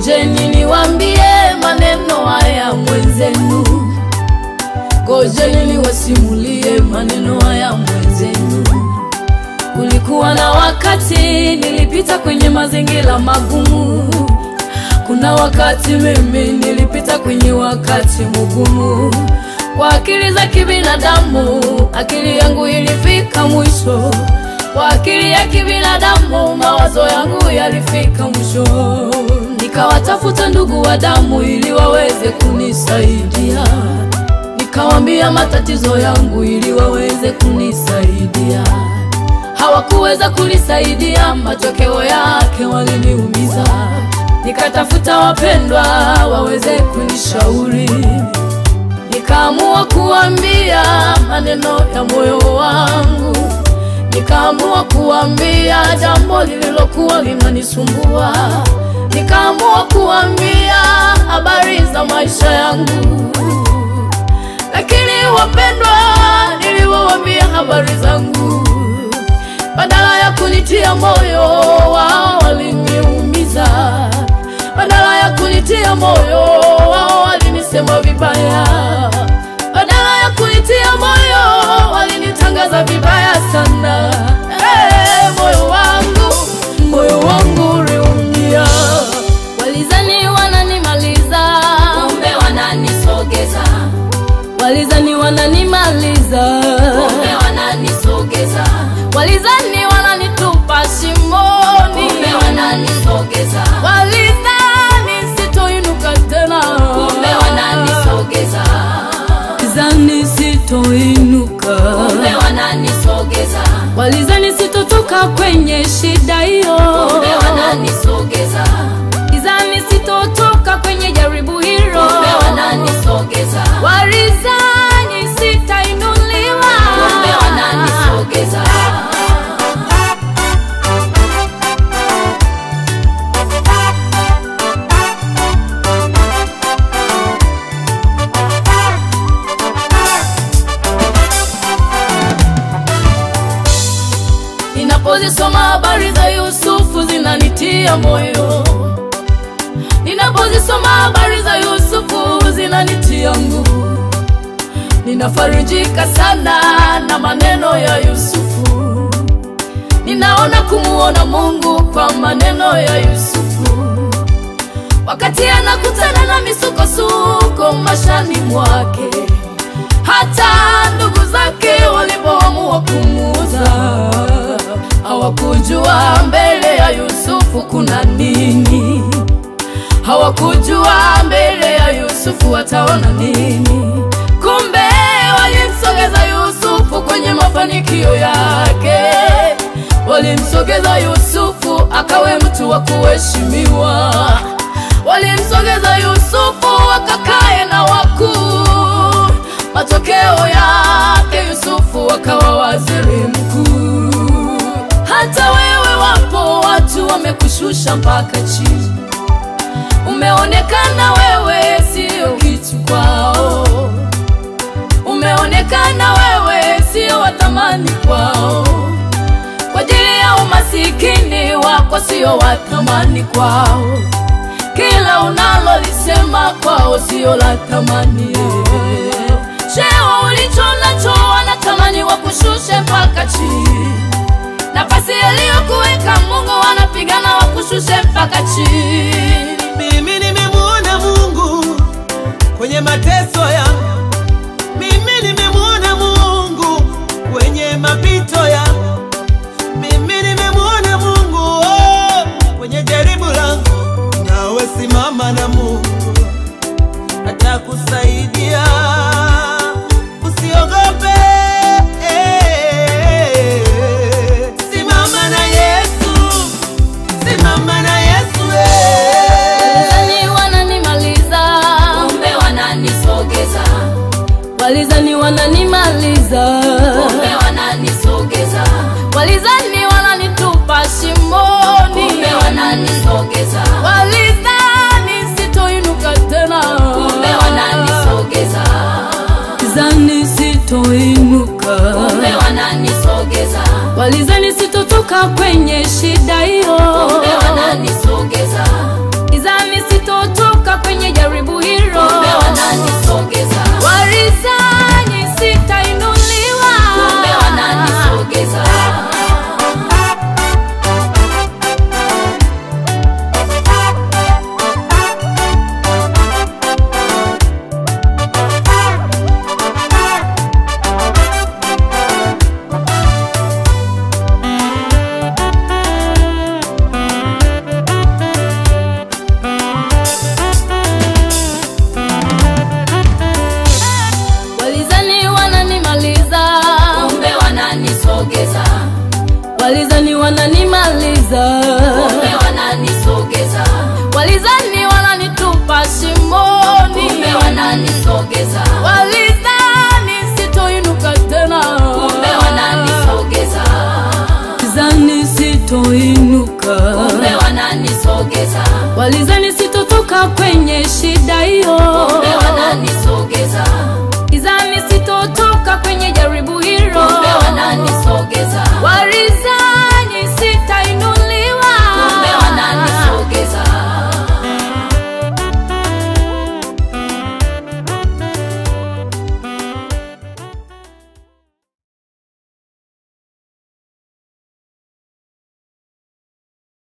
Ngojeni niwaambie maneno haya mwenzenu, ngojeni niwasimulie maneno haya mwenzenu. Kulikuwa na wakati nilipita kwenye mazingira magumu, kuna wakati mimi nilipita kwenye wakati mgumu. Kwa akili za kibinadamu, akili yangu ilifika mwisho. Kwa akili ya kibinadamu, mawazo yangu yalifika mwisho. Nikawatafuta ndugu wa damu ili waweze kunisaidia, nikawambia matatizo yangu ili waweze kunisaidia. Hawakuweza kunisaidia, matokeo yake waliniumiza. Nikatafuta wapendwa waweze kunishauri, nikaamua kuambia maneno ya moyo wangu, nikaamua kuambia jambo lililokuwa linanisumbua, nikaamua kuambia habari za maisha yangu. Lakini wapendwa, niliwaambia habari zangu, badala ya kunitia moyo, wao waliniumiza. Badala ya kunitia moyo, wao walinisema vibaya. Badala ya kunitia moyo, walinitangaza vibaya sana. Hey, moyo wangu, moyo wangu uliumia. Walizani wananimaliza, kumbe wananisogeza, walizani wananimaliza, kumbe wananisogeza, walizani wananitupa shimoni, kumbe wananisogeza, walizani sitoinuka tena, kumbe wananisogeza, walizani sitoinuka, kumbe wananisogeza, walizani sitotoka kwenye shida hiyo, kumbe wananisogeza, walizani sitotoka kwenye jaribu hilo, kumbe wananisogeza, walizani sitainuliwa, kumbe wananisogeza. Ninapozisoma habari za Yusufu zinanitia moyo, ninapozisoma habari za Yusufu zinanitia nguvu. Ninafarijika sana na maneno ya Yusufu, ninaona kumuona Mungu kwa maneno ya Yusufu, wakati anakutana na misukosuko mashani mwake, hata ndugu zake walipoamua kumuuza hawakujua mbele ya Yusufu kuna nini, hawakujua mbele ya Yusufu wataona nini. Kumbe walimsogeza Yusufu kwenye mafanikio yake, walimsogeza Yusufu akawe mtu wa kuheshimiwa, walimsogeza Yusufu akakae na wakuu. Matokeo yake Yusufu akawa waziri mkuu. Hata wewe wapo watu wamekushusha mpaka chini, umeonekana wewe sio kitu kwao, umeonekana wewe sio wa thamani kwao, kwa ajili ya umasikini wako sio wa thamani kwao, kila unalolisema kwao sio la thamani. Cheo ulicho nacho wanatamani wakushushe mpaka chini nafasi aliyokuweka Mungu wanapigana wakushushe mpaka chini. Mimi nimemwona Mungu kwenye mateso yangu, mimi nimemwona Mungu kwenye mapito yangu, mimi nimemwona Mungu oh, kwenye jaribu langu. Nawe simama na Mungu atakusaidia, usiogope. Simama na Yesu, simama na Yesu eh. Walizani wananimaliza, kumbe wananisogeza, walizani wananimaliza, kumbe wananisogeza, walizani wananitupa shimoni, kumbe wananisogeza, walizani sitoinuka tena, kumbe wananisogeza, walizani sitoinuka, kumbe wananisogeza, walizani sitotoka kwenye shida hiyo, kumbe wananisogeza, walizani wananisogeza walizani sitotoka kwenye shida hiyo kumbe wananisogeza gizani sitotoka kwenye jaribu hilo kumbe wananisogeza walizani